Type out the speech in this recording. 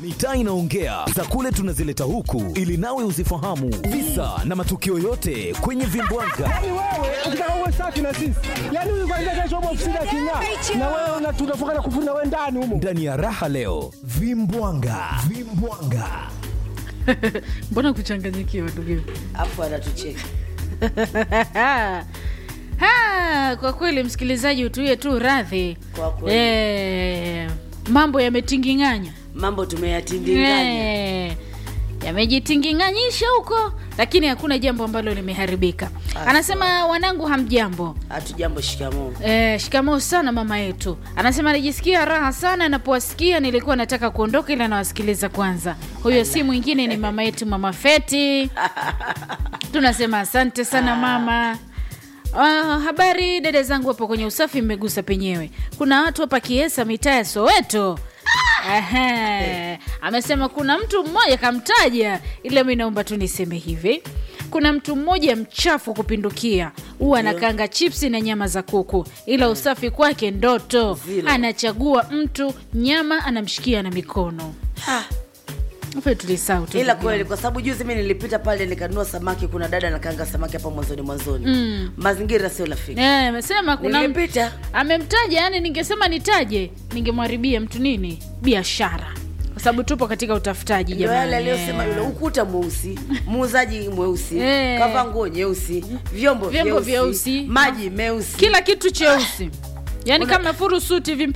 Mitaa inaongea za kule tunazileta huku ili nawe uzifahamu visa na matukio yote kwenye vimbwanga. Yaani wewe ukitaka uwe safi na sisi, yaani huyu kwanza kesho upo ofisini aking'aa, na wewe una- tunafunga na kufuna wewe ndani humo. Ndani ya raha leo, vimbwanga, vimbwanga. mbona kuchanganyikiwa ndugu afu anatucheka Ha, kwa kweli msikilizaji utuie tu radhi Kwa kweli. Eh, mambo yametinginganya mambo tumeyatindinganya Eh, yamejitinginganyisha huko lakini hakuna jambo ambalo limeharibika anasema wanangu hamjambo hatujambo shikamoo Eh, shikamoo sana mama yetu anasema anajisikia raha sana anapowasikia nilikuwa nataka kuondoka ila nawasikiliza kwanza huyo si mwingine ni mama yetu mama feti tunasema asante sana mama Uh, habari dada zangu hapo kwenye usafi mmegusa penyewe kuna watu hapa kiesa mitaa ya soweto Ehe. amesema kuna mtu mmoja kamtaja ila mi naomba tu niseme hivi kuna mtu mmoja mchafu kupindukia huwa anakanga chipsi na nyama za kuku ila usafi kwake ndoto Zile. anachagua mtu nyama anamshikia na mikono Ha, Afu tulisahau tu ila ndugu kweli yangu. kwa sababu juzi mi nilipita pale nikanunua samaki kuna dada nakanga samaki hapa mwanzoni mwanzoni mm. mazingira sio rafiki Eh, amesema kuna nilipita amemtaja yani ningesema nitaje ningemwharibia mtu nini biashara kwa sababu tupo katika utafutaji ndio yale jamani aliyosema yule ukuta mweusi muuzaji mweusi Eh. kava nguo nyeusi vyombo Vyombo vyeusi vyeusi. maji meusi kila kitu cheusi yaani Una- kama furusuti hivi